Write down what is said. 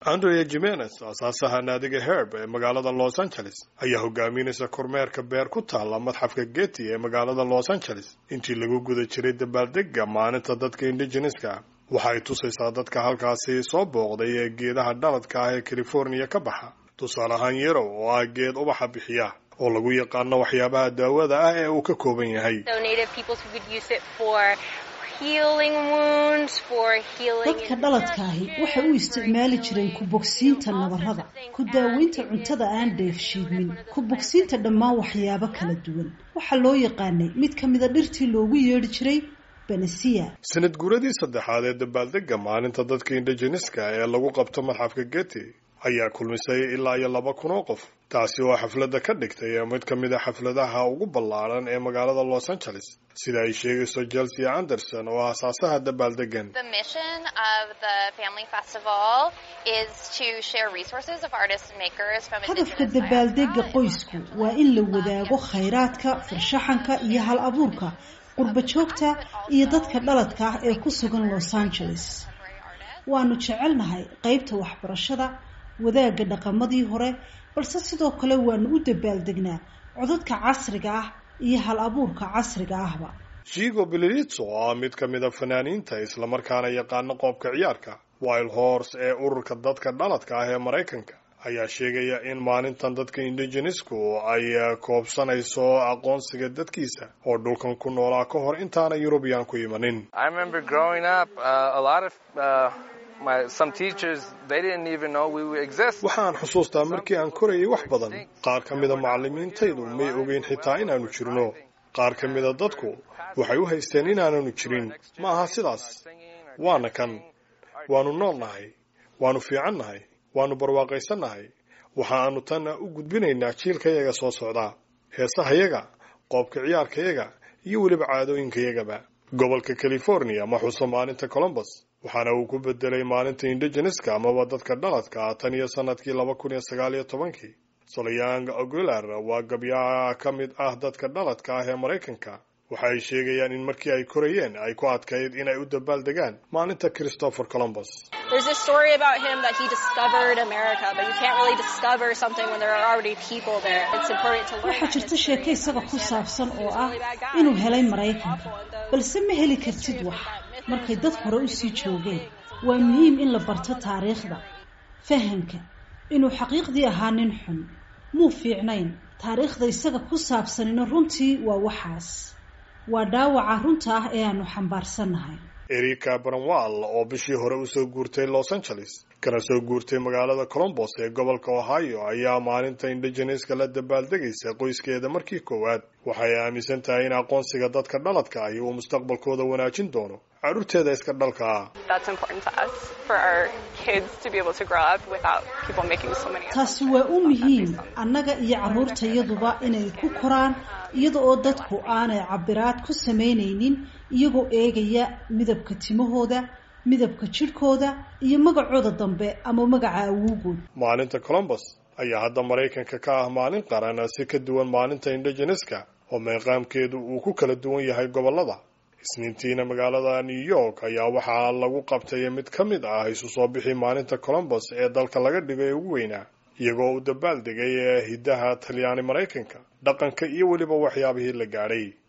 andrea jimenez aasaasaha naadiga herb ee magaalada los angeles ayaa hogaaminaysa kormeerka beer ku taalla madxafka getty ee magaalada los angeles intii lagu guda jiray dabaaldega maalinta dadka indigeneska waxa ay tusaysaa dadka halkaasi soo booqday ee geedaha dhaladka ah ee californiya ka baxa tusaale ahaan yarow oo ah geed ubaxa bixiya oo lagu yaqaano waxyaabaha daawada ah ee uu ka kooban yahay dadka dhaladkaahi waxay u isticmaali jireen ku bogsiinta nabarrada ku daaweynta cuntada aan dheefshiidmin ku bogsiinta dhammaan waxyaabo kala duwan waxaa loo yaqaanay mid ka mida dhirtii loogu yeedhi jiray benesiya sanad guuradii saddexaad ee dabaaldega maalinta dadka indigeneska ee lagu qabto madxafka getty ayaa kulmisay ilaa iyo laba kun oo qof taasi oo xafladda ka dhigtay mid ka mid a xafladaha ugu ballaaran ee magaalada los angeles sida ay sheegayso chelsea anderson oo aasaasaha dabaaldegan hadafka dabaaldega qoysku waa in la wadaago khayraadka farshaxanka iyo hal abuurka qurba joogta iyo dadka dhaladka ah ee ku sugan los angeles waanu jecelnahay qaybta waxbarashada wadaagga dhaqamadii hore balse sidoo kale waanu u dabaaldegnaa codadka casriga ah iyo hal abuurka casriga ahba jigo bililitso oo ah mid ka mid a fanaaniinta islamarkaana yaqaano qoobka ciyaarka wild horse ee ururka dadka dhaladka ah ee maraykanka ayaa sheegaya in maalintan dadka indigenesku ay koobsanayso aqoonsiga dadkiisa oo dhulkan ku noolaa ka hor intaana yurubiyan ku imanin waxaan xusuustaa markii aan korayay wax badan qaar ka mida macallimiintaydu may ogeyn xitaa inaanu jirno qaar ka mida dadku waxay u haysteen inaananu jirin ma aha sidaas waana kan waanu noolnahay waanu fiicannahay waanu barwaaqaysannahay waxa aanu tanna u gudbinaynaa jiilkayaga soo socdaa heesahayaga qoobka ciyaarkayaga iyo weliba caadooyinkayagaba gobolka california ma xuso maalinta colombus waxaana uu ku bedelay maalinta indigeneska amaba dadka dhaladka ah tan iyo sanadkii laba kun iyo sagaal iyo tobankii solyang aguilar waa gabyaha ka mid ah dadka dhaladka ah ee maraykanka waxa ay sheegayaan in markii ay korayeen ay ku adkayd inay u dabaaldegaan maalinta christopher columbus waxaa jirta sheeko isaga ku saabsan oo ah inuu helay maraykanka balse ma heli kartid wax markay dad hore usii joogeen waa muhiim in la barto taariikhda fahamka inuu xaqiiqdii ahaa nin xun muu fiicnayn taariikhda isaga ku saabsanina runtii waa waxaas waa dhaawaca runta ah ee aanu xambaarsannahay erika branwall oo bishii hore usoo guurtay los angeles kana soo guurtay magaalada colombos ee gobolka ohio ayaa maalinta indigeneska la dabaaldegaysa qoyskeeda markii koowaad waxay aaminsan tahay in aqoonsiga dadka dhaladka ahi uu mustaqbalkooda wanaajin doono carruurteeda iska dhalka ah taasi waa u muhiim annaga iyo carruurtayaduba inay ku koraan iyada oo dadku aanay cabiraad ku samaynaynin iyagoo eegaya midabka timahooda midabka jidhkooda iyo magacooda dambe ama magaca awowgood maalinta colombus ayaa hadda maraykanka ka ah maalin qaran si ka duwan maalinta indigeneska oo meeqaamkeedu uu ku kala duwan yahay gobollada isniintiina magaalada new york ayaa waxaa lagu qabtay mid ka mid ah isu soo bixi maalinta colombus ee dalka laga dhigo ee ugu weynaa iyagoo u dabaaldegay ee hiddaha talyaani maraykanka dhaqanka iyo weliba waxyaabihii la gaadhay